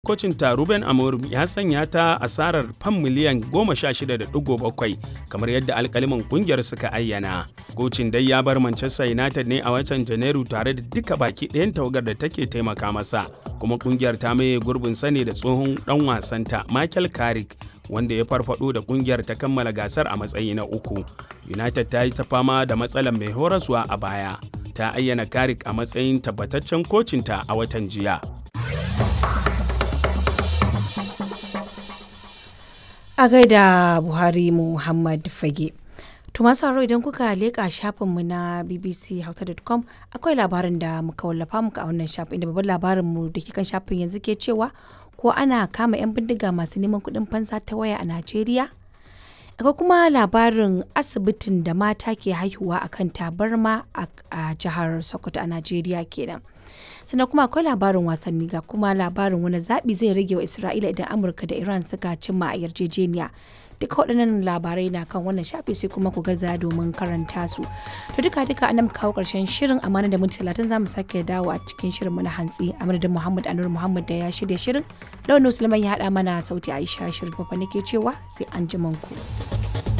Kocin ta Ruben Amorim ya sanya ta asarar fam miliyan 16.7 kamar yadda alkaliman kungiyar suka ayyana. Kocin dai ya bar Manchester United ne a watan Janairu tare da duka baki ɗayan tawagar da take taimaka masa. Kuma kungiyar ta maye gurbin sane da tsohon ɗan wasanta Michael Carrick wanda ya farfado da kungiyar ta kammala gasar a matsayi na uku. United ta yi ta fama da matsalar mai horaswa a baya. Ta ayyana Carrick a matsayin tabbataccen kocinta a watan jiya. a gaida buhari muhammad fage to masu haro idan kuka leƙa shafinmu na bbchausa.com akwai labarin da muka wallafa muka a wannan shafin inda babban labarinmu da ke kan shafin yanzu ke cewa ko ana kama 'yan bindiga masu neman kuɗin fansa ta waya a najeriya akwai kuma labarin asibitin da mata ke haihuwa a kan tabarma a jihar sokoto a najeriya kenan sannan kuma akwai labarin wasanni ga kuma labarin wani zaɓi zai rage wa isra'ila idan amurka da iran suka cimma a yarjejeniya duka waɗannan labarai na kan wannan shafi sai kuma ku gaza domin karanta su to duka duka an kawo ƙarshen shirin amana da minti talatin za mu sake dawo a cikin shirin mu na hantsi a madadin muhammad anur muhammad da ya shirya shirin launin musulman ya haɗa mana sauti aisha shirin fafa nake cewa sai an ku.